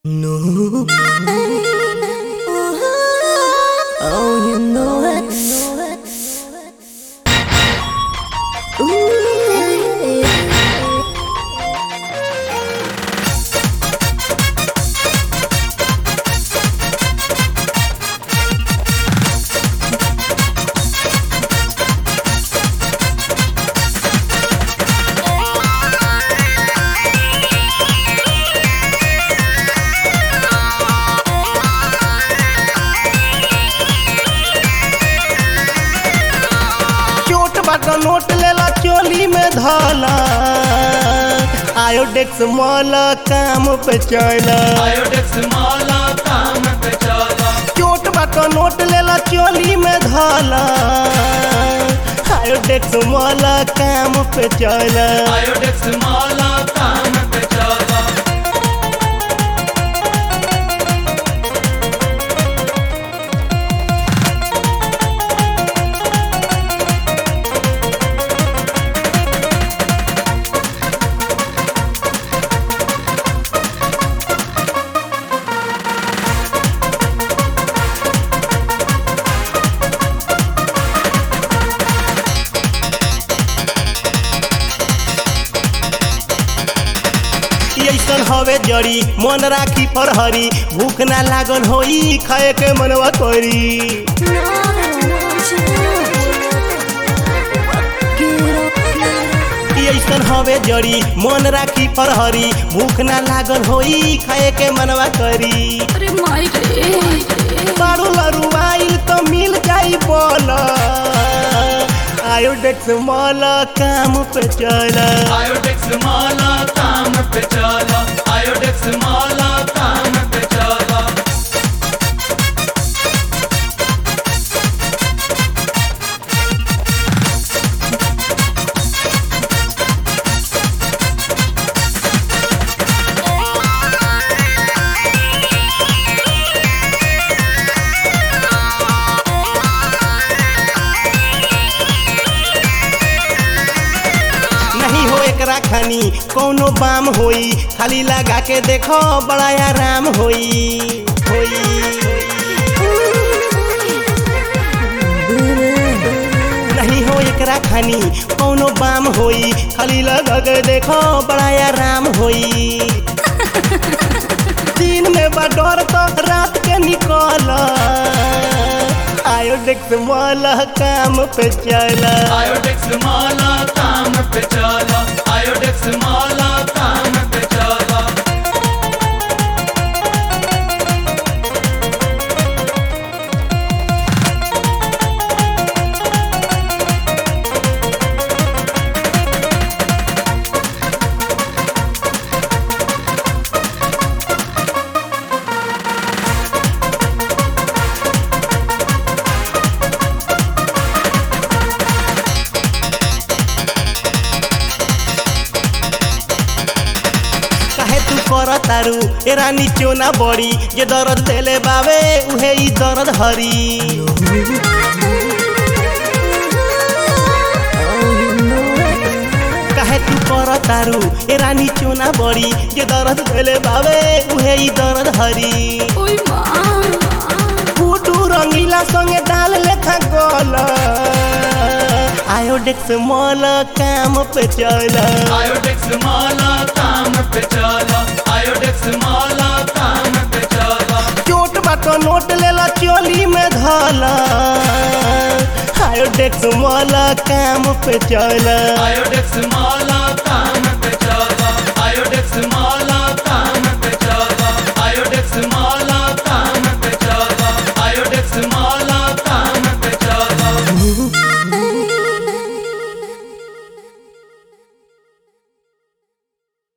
No. Oh, you know it. Ooh. चोट बाटा note लेला चोली में धला आयोडेक्स मॉल काम पे चला आयोडेक्स माला काम पे चला चोट बाटा नोट लेला चोली में धला आयोडेक्स मॉल काम पे चला आयोडेक्स माला काम पे चला ऐसन हवे जड़ी मन राखी फरहरी भूख ना लागल होई खाए के मनवा करी ऐसन हवे जड़ी मन राखी फरहरी भूख ना लागल होई खाए के मनवा करी अरे माई रे बारू लरू आइल तो मिल जाई बोल आयोडेक्स मॉल काम पे चला आयोडेक्स माला काम पे चला आयोडेक्स माला काम पे चला नहीं हो एकरा खानी कोनो बाम होई खाली लगा के देखो बड़ा आराम होई होई नहीं हो एकरा खानी कोनो बाम होई खाली लगा के देखो बड़ा आराम होई दिन में बा डर तो रात के निकल आयोडेक्स मॉल काम पे चला आयोडेक्स माला काम पे चला आयोडेक्स माला काम पे चला काहे तू कर तारू ए रानी चोना बड़ी जे दर्द देले बावे उहे ई दर्द हरी काहे तू कर तारू ए रानी चोना बड़ी जे दर्द देले बावे उहे ई दर्द हरी ओई माँ फूटू रंगीला संगे डाल लेखा गोल आयोडेक्स मॉल काम पे चला आयोडेक्स माला काम पे चला आयोडेक्स माला काम पे चला चोट बाटो नोट लेला चोली में धला आयोडेक्स मॉल काम पे चला आयोडेक्स माला काम पे चला आयोडेक्स माला